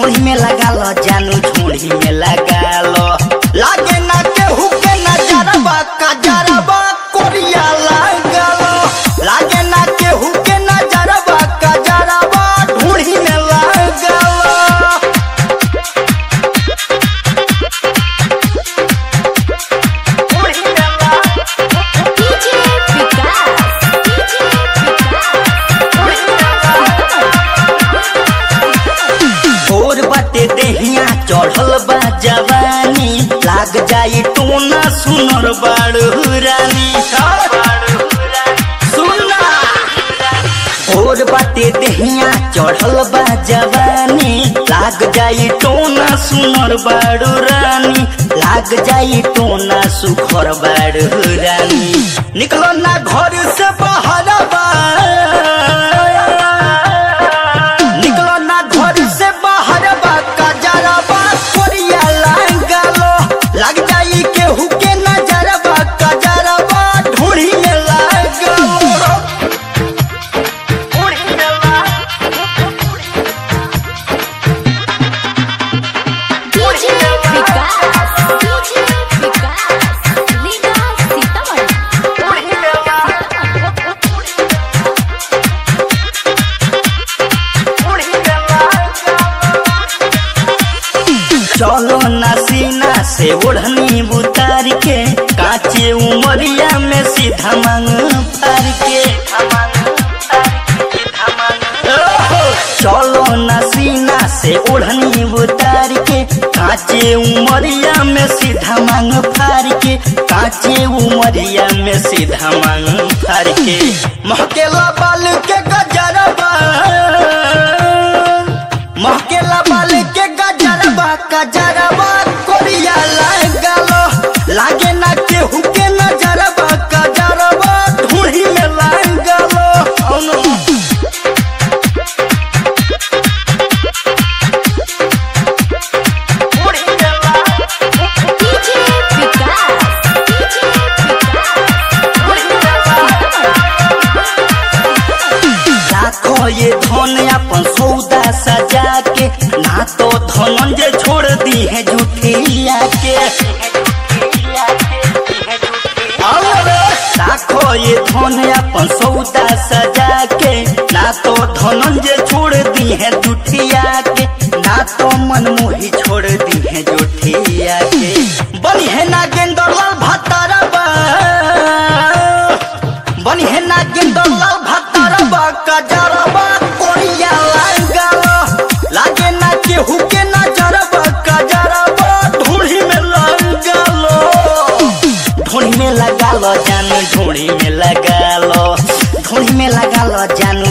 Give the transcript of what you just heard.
ढोड़ी में लगा लो जानू ढोड़ी में लगा लो लागे ना केहू के नजरबा कजरबा कोरिया लगा लो लागे ना केहू के नजरबा कजरबा ढोड़ी में लगा लो डीजे विकास और बाटे देहिया चढ़ल बा जवानी लाग जाई टोना सुनर बाड़ू रानी सुना और बाटे देहिया चढ़ल बा जवानी लाग जाई टोना सुनर बाड़ू रानी लाग जाई टोना सुखर बाड़ू रानी निकलो ना घर से बाहर बा निकलो ना घर से बाहर बा कजरबा कोरिया लागलो लग जाई केहू के नजरबा कजरबा ढूढ़ी में लागलो ढूढ़ी में डीजे विकास डीजे विकास लीला सीतामढ़ी चलो ना सीना से ओढ़नी उतार के काचे उमरिया में सीधा मांग फार के ओहो, चलो ना सीना से ओढ़नी उतार के काचे उमरिया में सीधा मांग फार के काचे उमरिया में सीधा मांग फार के महकेला बाल के गजरबा महकेला बाल के गजरबा गजरबा कोरिया लागलो लागे ना केहू के नजरबा गजरबा ढूढ़ी में लागलो औनो डीजे विकास डीजे राखो ये धन अपन सौदा सजा के ना तो धनंजय छोड़ दी है झूठिया के राखो ये धन अपन सौदा सजा के ना तो धनंजय छोड़ दी है झूठिया के ना तो मनमोही छोड़ दी है झूठिया के बनी है नागेंद्र लाल भत्तारबा बनी है नागेंद्र लाल भत्तारबा कजरबा कोरिया लागलो लागे ना केहू के नजरबा कजरबा ढूढ़ी में लागलो ढूढ़ी में लगा लो जानू ढूढ़ी में लगा लो ढूढ़ी में लगा लो जानू